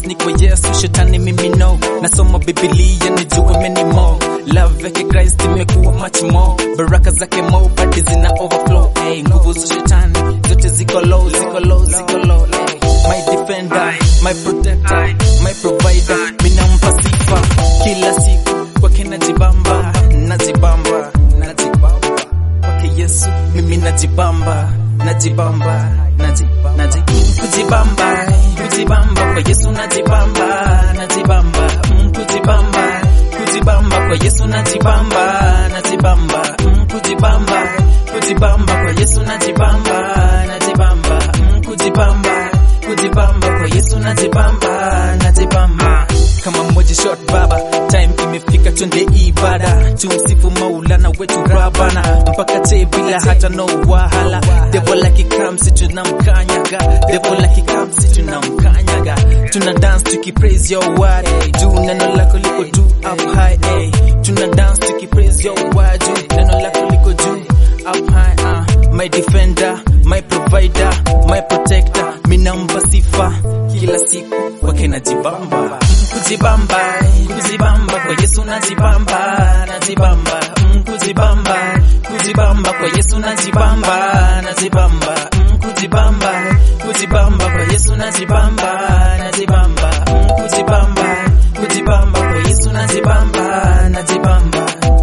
ni kwa Yesu, shetani mimi no. Nasoma Biblia nijue many more. Love yake Christ imekuwa much more. Baraka zake more, party zina overflow. Hey, nguvu za shetani zote ziko low, ziko low, ziko low. Hey, my defender, my protector, my provider. Mimi nampa sifa kila siku kwake najibamba, najibamba, najibamba kwake Yesu mimi najibamba, najibamba, naji, naji, kujibamba, kujibamba kwa Yesu najibamba, najibamba, mm, kujibamba, kujibamba kwa Yesu najibamba, najibamba, mm, kujibamba, kujibamba kwa Yesu najibamba, najibamba, mm, kujibamba, kujibamba kwa Yesu najibamba, najibamba kama mmoja shot baba, time imefika twende ibada, tumsifu Maulana wetu Rabana mpaka te bila hata no wahala. Devil akikamsi tunamkanyaga, devil akikamsi tunamkanyaga, tuna dance tukipraise your word, juu neno lako liko juu up high, eh. tuna dance tukipraise your word, juu neno lako liko juu up high, uh. my defender, my provider, my protector, minamba sifa kila siku kwake najibamba kujibamba kujibamba kwa Yesu najibamba najibamba mm, kujibamba kujibamba kwa Yesu najibamba najibamba mm, kujibamba kujibamba kwa Yesu najibamba najibamba mm, kujibamba kujibamba kwa Yesu najibamba najibamba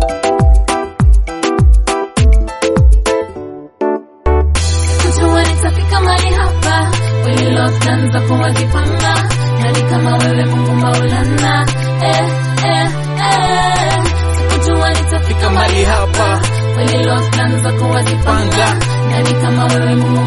Kujua nitafika mahali hapa, kweli lockdown za kuwazipanga, nani kama wewe Mungu Maulana, eh, eh, eh. Sikujua nitafika mahali hapa, kweli lockdown za kuwazipanga, nani kama wewe Mungu